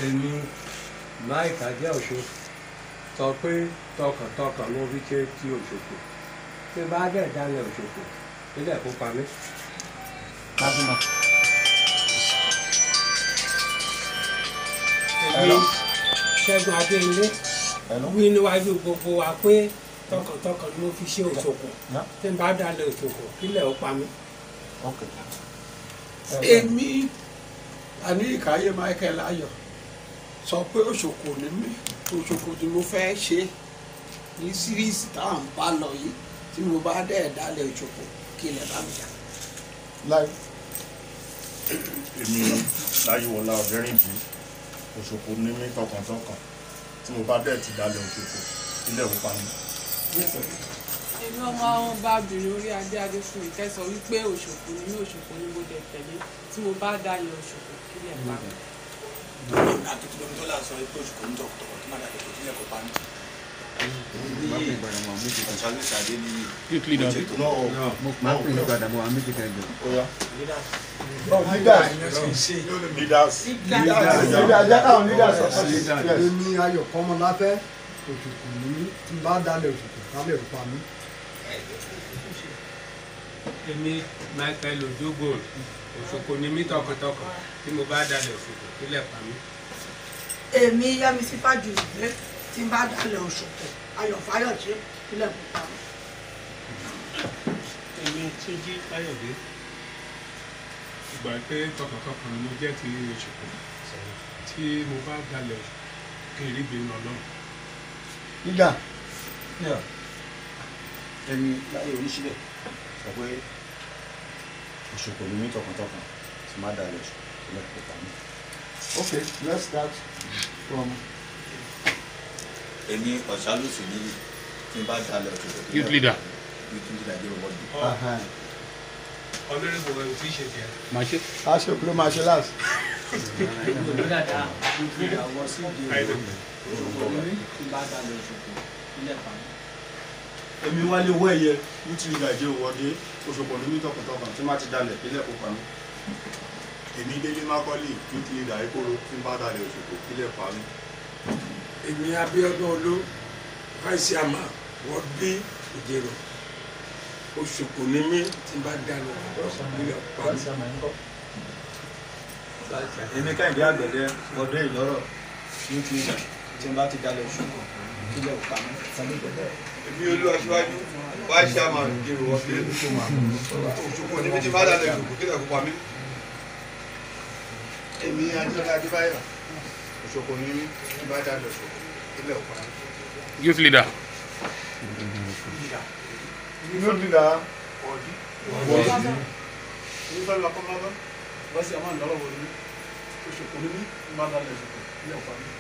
èmi mike adéọ̀ṣọ́ sọ pé tọkàntọkàn mo fi ṣe ti òṣòkò tí bá dẹ̀ dálẹ̀ òṣòkò nílẹ̀ kó pa mí. Májúmọ́. èmi ṣẹ́gun adéńlé wí níwájú gbogbo wa pé tọkàntọkàn ni mo fi ṣe òṣòkò Yeah. tí n bá dalẹ̀ òṣòkò kílẹ̀ ó pa mí. Okay. èmi àníkàyé michael ayọ̀ sọ pé òṣòkò ni mí òṣòkò tí mo fẹ́ ṣe ní síríìsì táwọn bá lọ yìí tí mo bá dẹ̀ dálẹ̀ òṣòkò kí ilẹ̀ bá mi jà. Láì. èmi láyéwọlá ọ̀dẹ́rìnjì òṣòkò ní mí tọkàntọkàn tí mo bá dẹ̀ ti dalẹ̀ òṣòkò ilé ìwé pa mi. èmi ọmọ àwọn bá obìnrin orí adé adé fún ìkẹsàn wípé òṣòkò ni mí òṣòkò ni mo dẹ̀ tẹ̀lé tí mo bá dalẹ̀ òṣòkò kílẹ̀ pa mí. youth leader Máa ń pè ní padà bọ̀ àwọn méjì kan jọ. Oya. Leaders. leaders Leaders. Jẹ́ káwọn leaders sọ̀tọ̀ sí. Yes. èmi ayọ̀ kọ́mọláfẹ́ òṣùkù ní mí tí n bá dalẹ̀ òṣùkù kálẹ̀ ò pa mí. èmi michael ojogo òṣòkò ni mí tọkàntọkàn tí mo bá dalẹ̀ òṣòkò kílẹ̀ pa mí. èmi yẹmísí fàjùmọ̀ tí n bá dalẹ̀ òṣòkò ayọ̀ fáyọ̀ṣe kílẹ̀ kó pa mí. èmi túnjí káyọ̀dé ìgbà pé tọkàntọkàn ni mo jẹ́ ti òṣòkò tí mo bá dalẹ̀ kí n rí bínú ọlọ́run. Leader. ẹni láyé oníṣílẹ̀ sọ pé òṣòkò ni mí tọkàntọkàn tí má dalẹ̀ òṣòkò ilẹ̀ kò pa mí. Okay, let's start from. èmi ọ̀ṣálùsì ní tí n bá dalẹ̀ òṣòkò youth leader youth leader dé wọ́ọ̀dù. Uh-huh. ọlọ́run wo tí ì ṣe tiẹ̀. máa ṣe A ṣe ló máa ṣe last. èmi wálé owó ẹ̀yẹ youth leader jẹ́ òwòdé òṣòkò ní mí tọkàntọkàn tí má ti dalẹ̀ ilé ìwé pa mí. èmi délé mákọ́lì youth leader ìkóró tí n bá dalẹ̀ òṣòkò ilé pa mí. èmi abíọ́dún olú vice ama wọ́n bí ìjẹ̀rọ òṣòkò ní mí tí n bá dalẹ̀ ilẹ̀ pa mí. èmi kẹ́hìndé àgbẹ̀dẹ ọdún ìlọ́rọ̀ youth leader tí n bá ti dalẹ̀ òṣòkò ilẹ̀ kò pa mí. èmi olú aṣíwájú wáá ṣe àmà ìdìrò wọlé òṣùpọ̀ níbi tí bá dàlẹ̀ òṣùpọ̀ kílẹ̀ kó pa mí. èmi adúlọ́lá adébáyọ̀ òṣùpọ̀ ní mí tí bá dàlẹ̀ òṣùpọ̀ kílẹ̀ kó pa mí. youth leader Youth leader. èmi fẹ́ lọ kọ́ mọ́tọ́ wọ́n sì àmà ìdọ́rọ̀ wọlé òṣùpọ̀ ní mí tí bá dàlẹ̀ òṣùpọ̀ kílẹ̀ kó pa mí.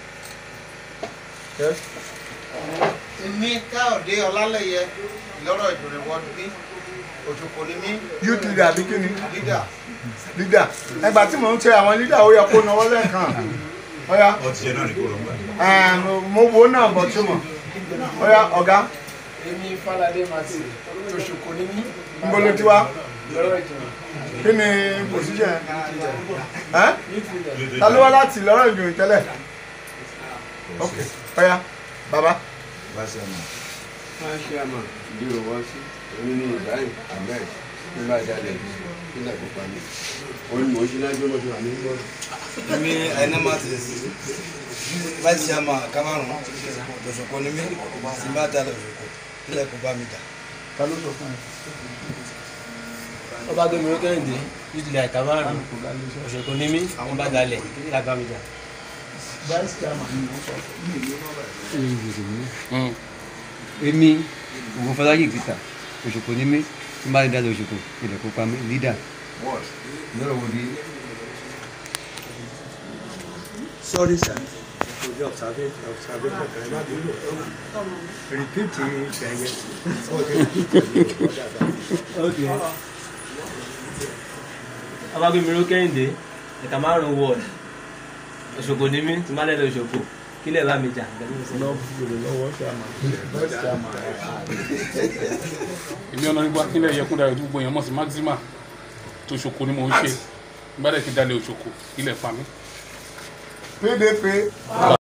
Yes. èmi káyọ̀dé ọlálẹ́yẹ ìlọ́rọ̀ ìdòrè wọ́ọ̀dù bí òṣùpọ̀ ní mí Youth leader àbí kí ni? lídà Leader. Ẹgbà tí mò ń ṣe àwọn leader ó yẹ kó náwó lẹ́ẹ̀kan. Ọ̀ya. ọtí ẹ̀ náà ní kò ló ń gbà. Ẹ̀m, Mo wo náà bọ̀ tí mo. Ọ̀ya ọ̀gá. èmi fáládé màtì òṣùkù ní mí Níbo ló ti wá? lọ́rọ̀ ìjọba Kí ni position ẹ̀? Ẹ́? Ta ló wá láti lọ́rọ̀ ìjòyè tẹ́lẹ̀? Ok. Ọ̀ya. Bàbá. bá ṣe mọ̀. máa ṣe àmà ìdírò wọ́n sí èmi ní ibrahim ahmed ní bá dalẹ̀ kílẹ̀ kó pa mí. òun ni mò ń ṣe lájú ọmọdé wà ní bọ́ọ̀lù. èmi ẹni máa ti vice chairman cameroon òṣòkò ní mí tí n bá dalẹ̀ òṣòkò ilẹ̀ kò bá mi jà. Ta ló sọ fún ẹ? ọba gbẹmí ló kẹ́hìndé nítorí àìká márùn òṣèkò ní mí àwọn bá dalẹ̀ kí lágbá mi jà. Vice chairman ni mo sọ fún. èmi òun fọláyé peter òṣèkò ní mí tí n bá dalẹ̀ òṣèkò ilẹ̀ kó pa mí leader lọ́rọ̀ wo di. sorry sir ojú observation observation kan má bí lò repeat ìgbẹ́yẹ. ọba gbẹmí ló kẹ́hìndé ẹ̀ka márùn wọ́ọ̀d òṣèkò ní mí tí n bá dalẹ̀ òṣèkò kí lè bá mi jà. Lọ bèrè lọ́wọ́ chairman. Vice chairman. èmi ọ̀nà nígbà kílẹ̀ yẹkún darí gbogbo èèyàn mọ̀ sí maxima tó ṣoko ni mò ń ṣe nígbà dẹ̀ kí dalẹ̀ òṣoko ilẹ̀ pa mí. PDP.